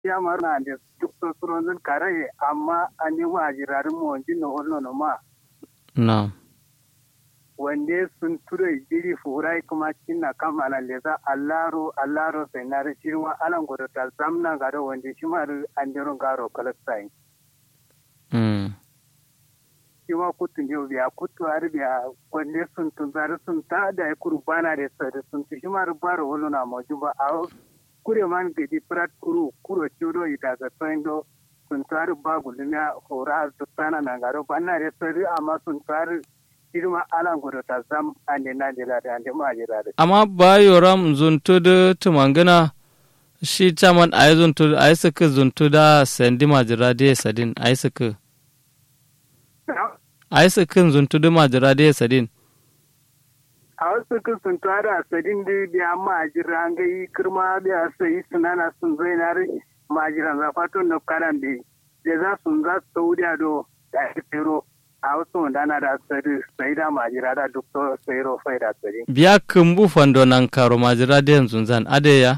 ya marna da duk so suron kare amma an yi wa jirarin mu wanjin na hollo no ma na wande sun ture jiri furai kuma cinna kamala leza allaro allaro sai na rishi wa alan godo ta zamna garo wande shi ma an jiro garo kalastai mm shi ma kutun yau biya kutu har biya wande sun tun zari sun ta da ya kuru bana da sai sun shi ma rubaro hollo na maju ba a kure man gidi prat kuru kuro chudo ita ga toindo sun taru ba gulmiya hora zutana na garo banna da sai amma sun taru irma alan gudu ta zam ande na jira da ande ma jira da amma bayoram zuntudu tumangana shi chaman ay zuntudu ay suka zuntuda sendi majira de sadin ay suka ay suka zuntudu majira de sadin a wasu kun sun tara sadin da biya ma jira an ga yi kirma biya sai sunana sun zai na ma jira za fato na karan da da za sun za su saudiya do da tsero a wasu wanda na da sari sai da ma jira da duk to sai ro fai da sari biya kumbu fando nan karo majira de yanzu zan adeya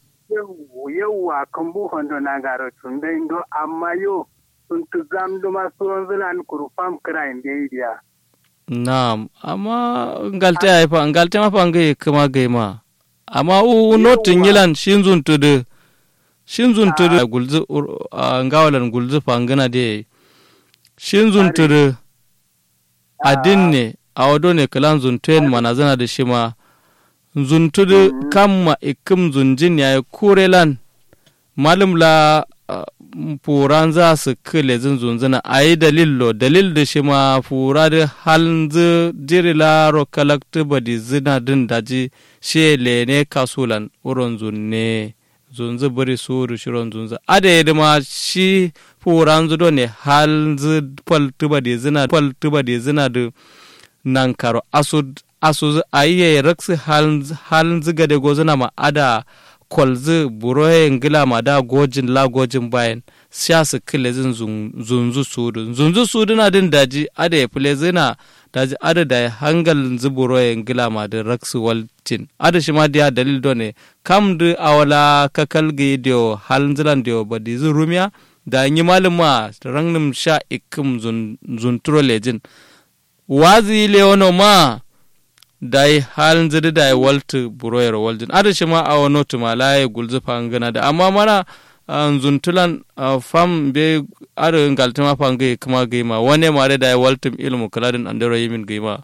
yauwa kan bu fando na garo tun da indo amma yo sun tu zam do ma suwan zulan kurfam kira inda yi biya Naam, amma ngalte ay fa ngalte ma fa ngai kuma gai ma. Amma u notin yilan shin zuntudu. Shin zuntudu gulzu ngawalan gulzu fa ngana de. Shin zuntudu adin ne a wado ne kalan zuntuen mana zana da shi ma. Zuntudu kamma ikim zunjin ya yi kurelan. Malum la furan za su kile zin zunzuna a yi dalillo dalil da shi ma fura da halin jiri laro kalakta badi zina din daji shi lene kasulan uron zunne zunzu bari su da shiron zunzu ada yi ma shi furan zudo ne halin faltu badi zina faltu badi zina da nan karo asu asu a yi raksu halin ziga da gozuna ma ada kwalzi buroye ngila ma da gojin la gojin bayan siya su kile zin zunzu sudu zunzu sudu na din daji ada ya file zina daji ada da hangal zi buroye ngila ma da raksu waltin ada shi ma diya dalil do ne kam du awala kakal gi dio halin zilan dio badi zi rumiya da yi malin ma rangnim sha ikim zunturo lejin wazi leono ma dai halin zidi da waltu buroyar waljin ada shi ma a wano tumalaye gulzu fangana da amma mana zuntulan fam be ada ngaltima fangai kuma gaima wane mare da waltum ilmu kaladin andero yimin gaima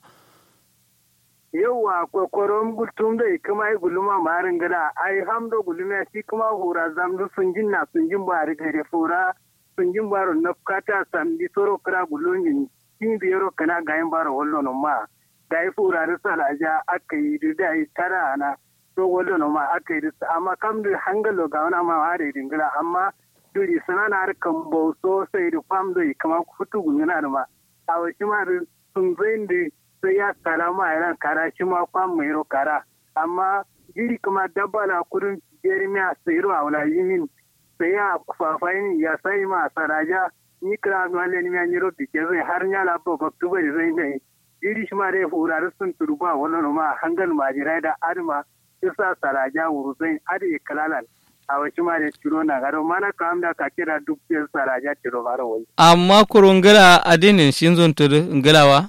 yauwa kwakwaron gultum da kuma yi guluma marin gada ai hamdo guluma shi kuma hura zamdu sun jin na sun jin ba gare fura sun jin baro na kata samdi soro kira gulumin kin biyaro kana gayin baro wallo ma da ya fura da salaja aka yi da yi tara na to wallo no ma aka yi da amma kam da hangalo ga wani ma har dingila amma duri sana na har kan bo so sai da fam da kama futu gungana da ma a wasu ma sun zai da sai ya kara ma yaran kara shi ma fam mai ro kara amma jiri kuma dabba na kudin jeremiya sai ro a wala yimin sai ya fafayin ya sai ma saraja ni kira ma le ni ya ni ro dike zai har nyala bo baktu bai zai ne iri shi ma dai hurare sun turba wannan ma hangal majirai da adma isa saraja wuruzai adi kalalan a wasu ma da ciro na garo mana kam da ka kira duk yin saraja ciro garo wani. amma kurungila adinin shin zun tudu ngalawa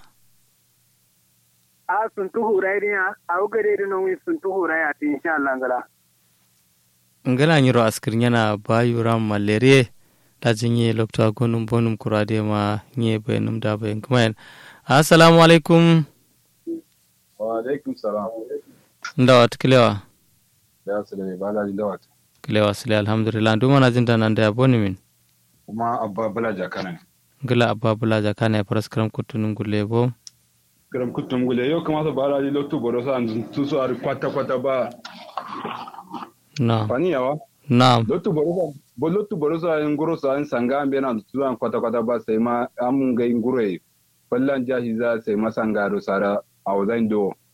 a sun tu hurai ne a ugare da nan sun tu hurai a tin insha Allah ngala ngala nyiro askir yana bayu ram malaria da jinye lokta gonum bonum kurade ma nye bayanum da bayan kuma assalamu alaikum wa alaikum salam ndawat kilewa ya sulame ba na jin dawat kilewa sile alhamdulillah nduma na jinta nan da ya boni min kuma abba bala jakana ne gila abba bula jakana ya faras karam kutunun gulle bo garam kutum gule yau kamata ba la lokto boro sa an tu so ar kwata kwata ba na fani yawa na lokto boro sa bo lokto boro sa en goro sa en sanga an bena tu an kwata kwata ba sai ma am ga ngure fallan jahi za sai ma sanga do sara a wazan do